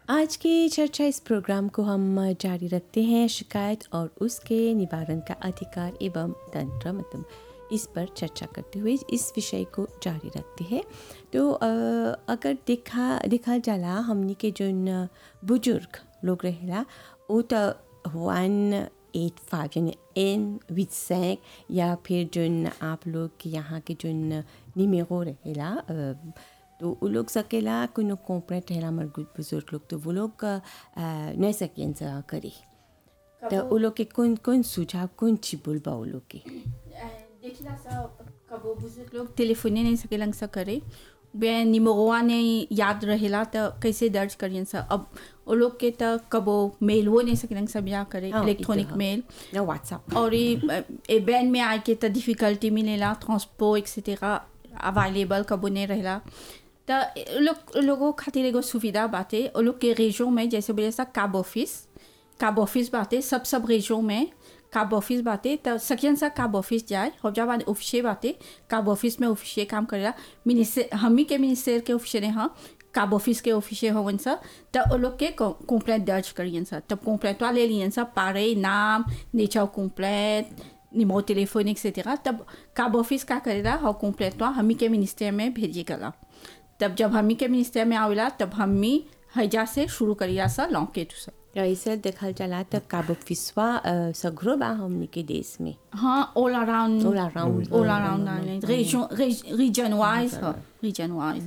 आज की चर्चा इस प्रोग्राम को हम जारी रखते हैं शिकायत और उसके निवारण का अधिकार एवं तंत्र मतलब इस पर चर्चा करते हुए इस विषय को जारी रखते हैं तो अ, अगर देखा देखा जाला हमनी के जोन बुजुर्ग लोग रहेला वो तो वन एट फाइव यानी एन विथ सैंक या फिर जोन आप लोग के यहाँ के जोन निमेरो रहेला अ, तो वो लोग सकेला कोनो कॉपरेट रहेला हमार गुड बुजुर्ग लोग तो वो लोग अ, नहीं सकें सा करे तो वो लोग के कौन कौन सुझाव कौन ची बोलबा वो लोग के देखिला सा कबो बुजुर्ग लोग टेलीफोने नहीं सकेलन सा करे बे निमोगवा ने याद रहेला त कैसे दर्ज करियन सा अब वो लोग के त कबो मेल वो नहीं सकेलन सब या करे हाँ, इलेक्ट्रॉनिक इतना। मेल ना व्हाट्सएप और ये ए बैन में आके त डिफिकल्टी मिलेला ट्रांसपो एक्सेटेरा अवेलेबल कबो नहीं रहेला त ए लोग लोगों खातिर एगो सुविधा बाटे वो लोग के रेजो में जैसे बोले सा काब ऑफिस काब ऑफिस बाटे सब सब रेजो में काब ऑफिस बाटे त सकियन सा काब ऑफिस जाए हो जा बाद ऑफिसे बाटे काब ऑफिस में ऑफिसे काम करेला मिनिस्टर हमी के मिनिस्टर के ऑफिसे ने हाँ काब ऑफिस के ऑफिसे होवन सा त वो लोग के कंप्लेंट दर्ज करियन सा तब कंप्लेंट ले लियन सा पारे नाम nature complaint numéro téléphone, etc. तब काब ऑफिस का करेला और कंप्लेंट हमी के मिनिस्टर में भेजे गला तब जब हमी के मिनिस्टर में आवेला तब हमी हैजा से शुरू करिया सा लॉन्ग टू सा तो ऐसे देखल चला तो काबो फिसवा अ, सगरो बा हमनी के देश में हाँ all around All around. All around island region region wise region wise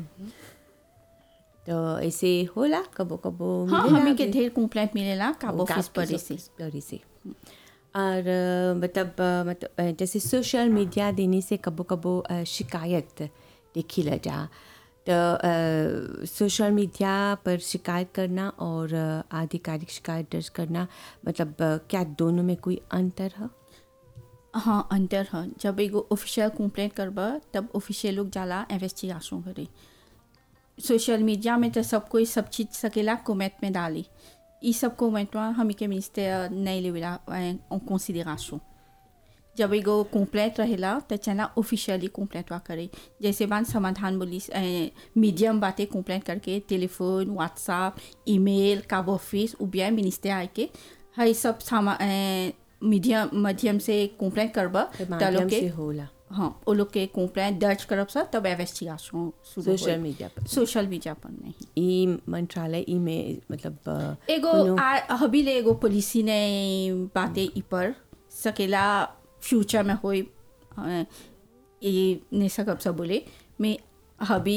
तो ऐसे होला कबो कबो हाँ मिलेला हमी के भी। ढेर कंप्लेंट मिलेला काब वो ऑफिस काब पर के से ऑफिस पर से और अ, मतलब अ, मतलब अ, जैसे सोशल मीडिया देने से कबो कबो अ, शिकायत देखी ल जा तो अ, सोशल मीडिया पर शिकायत करना और अ, आधिकारिक शिकायत दर्ज करना मतलब अ, क्या दोनों में कोई अंतर है हाँ अंतर है जब एगो ऑफिशियल कंप्लेंट करबा तब ऑफिशियल लोग जाला इन्वेस्टिगेशन करे सोशल मीडिया में तो सब कोई सब चीज सकेला कमेंट में डाली ई सब कमेंट हमी के मिनिस्टर नहीं लेवेला en considération जब एगो कंप्लेंट रहेला तो चला ऑफिशियली कंप्लेंट करे जैसे बात समाधान बोली मीडियम बातें कंप्लेंट करके टेलीफोन व्हाट्सएप ईमेल काब ऑफिस उबिया मिनिस्टर आके हई सब सामा मीडियम माध्यम से कंप्लेंट करबा त माध्यम लोग से के होला हाँ वो लोग के कंप्लेंट दर्ज करब सा तब इन्वेस्टिगेशन सोशल मीडिया पर सोशल मीडिया पर नहीं ई मंत्रालय ई में मतलब अ, एगो कोनो- आ- हबी ले एगो पॉलिसी ने बातें ई पर सकेला फ्यूचर में होई अ, ये ने सकब सब बोले मैं हबी